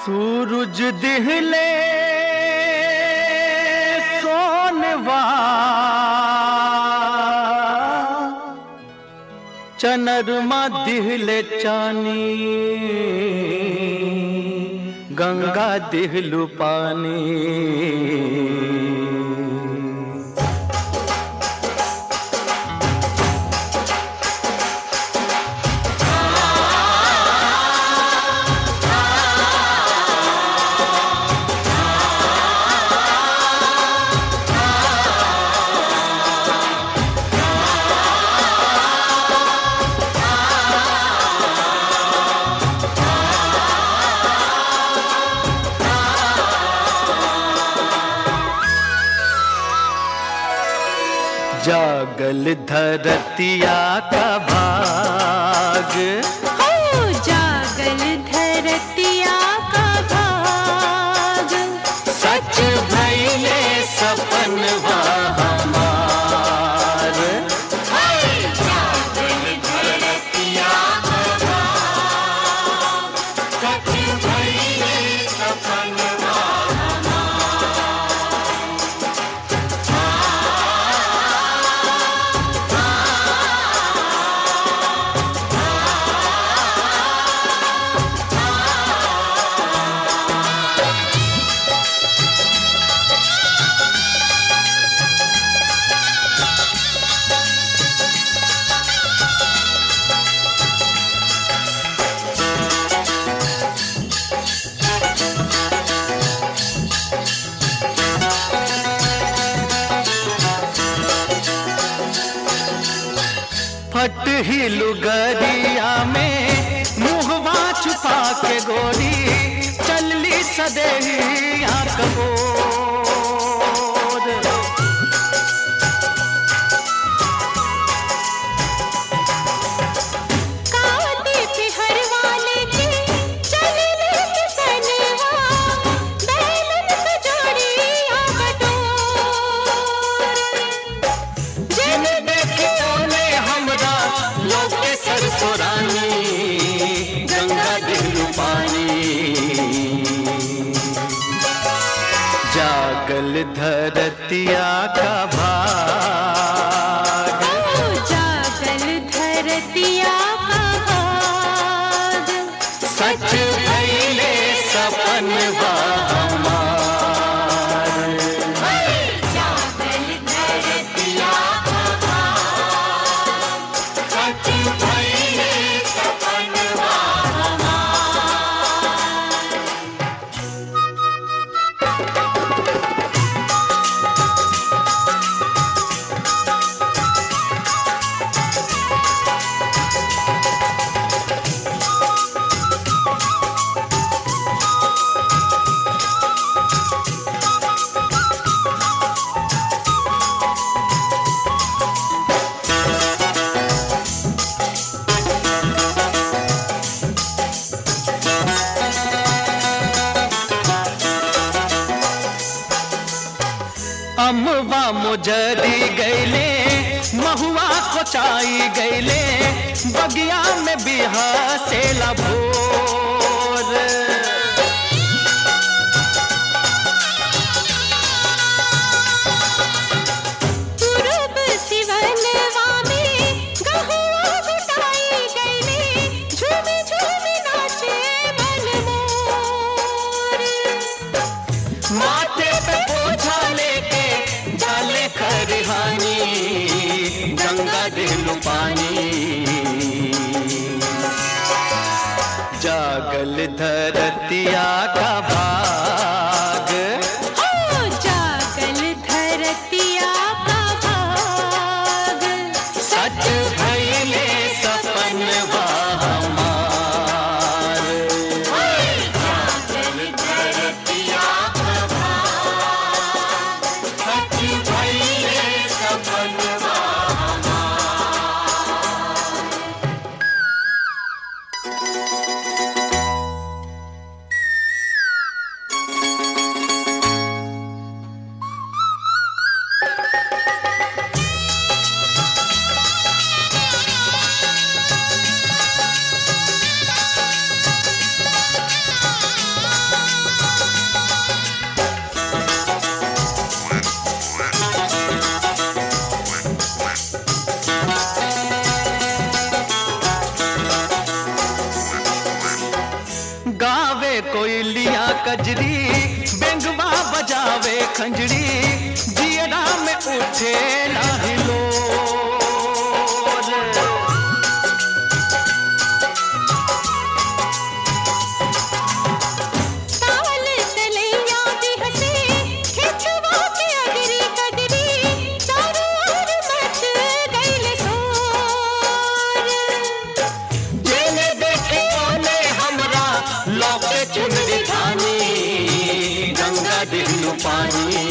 सूरज दिहले सोनवा चनरमा दिहले चानी गंगा दिहलु पानी जागल धरतिया का भाग हो जागल धरतिया का भाग सच भैले सपन हमार जागल धरतिया का भाग सच भइले सपन फट ही लुगरिया में मुहवा छुपा के गोरी चलली सदेहिया कबोर काटे पे हर वाले के चले ले किसनवा बैलन पे जोड़ी आ बटोर जिन देखियो ने हमरा लोग के सरसोरानी गंगा दिलु पानी जागल धरतिया का भाग ओ जागल धरतिया का भाग सच भइले सपन हमार जागल धरतिया का भाग सच भइले सपनवा अमवा मुजरी गैले महुआ कोचाई गैले बगिया में बिहा से भोर पूरब सिवनवा में गहुआ घुटाई गईले झूमे झूमे नाचे मनमोर माथे पे बोझा लेके जाले खरिहानी गंगा दिलु पानी जागल धरतिया का भाग हो जागल धरतिया का भाग सच भइले सपन हमार जागल धरतिया का भाग सच भइले सपनवा गावे कोयलिया कजरी बेंगवा बजावे खंजरी जियरा में उठे लाहिलो ताल तलैया भी हंसे खिचवा के अगरी कगरी चारों ओर मच गइल शोर जेने देखे कोने हमरा लौके चुनरी धानी गंगा दिलू पानी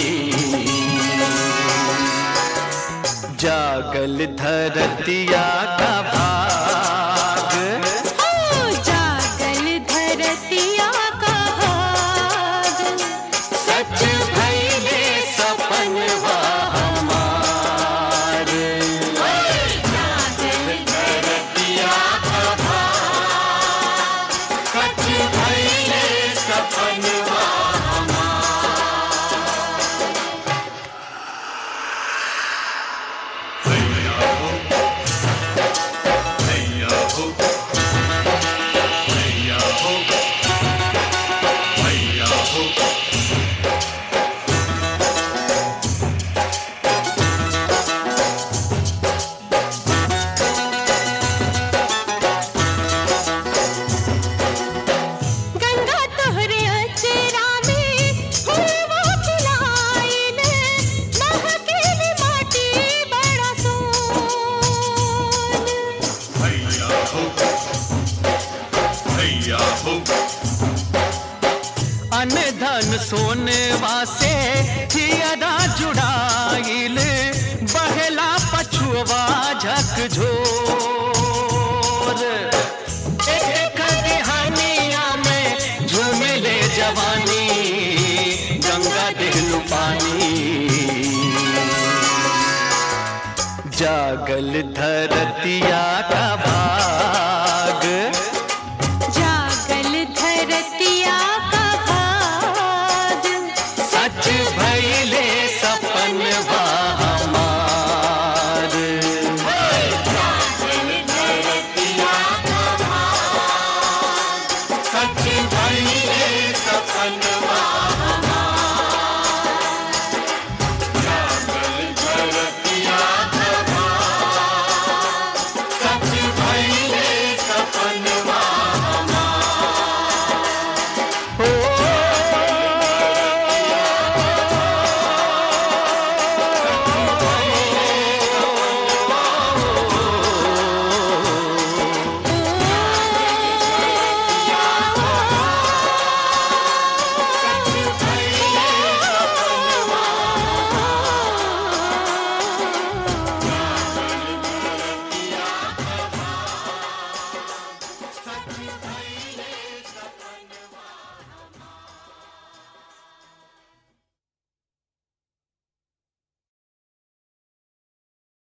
जागल धरतिया का भाग हो जागल धरतिया का भाग सच भइले सपन हमार जागल धरतिया का भाग सच भइले सपन गंगा तोहरे अचरा में फूलवा खिलाइल महकेल माटी बड़ा सोन अन धन सोनवा से हियरा जुड़ाइल बहला पछुआ झकझोर एक कहानिया में झूमिले जवानी गंगा दिलू पानी जागल धरतिया का भाग जागल धरतिया का भाग सच भइले सपन हमार सच भइले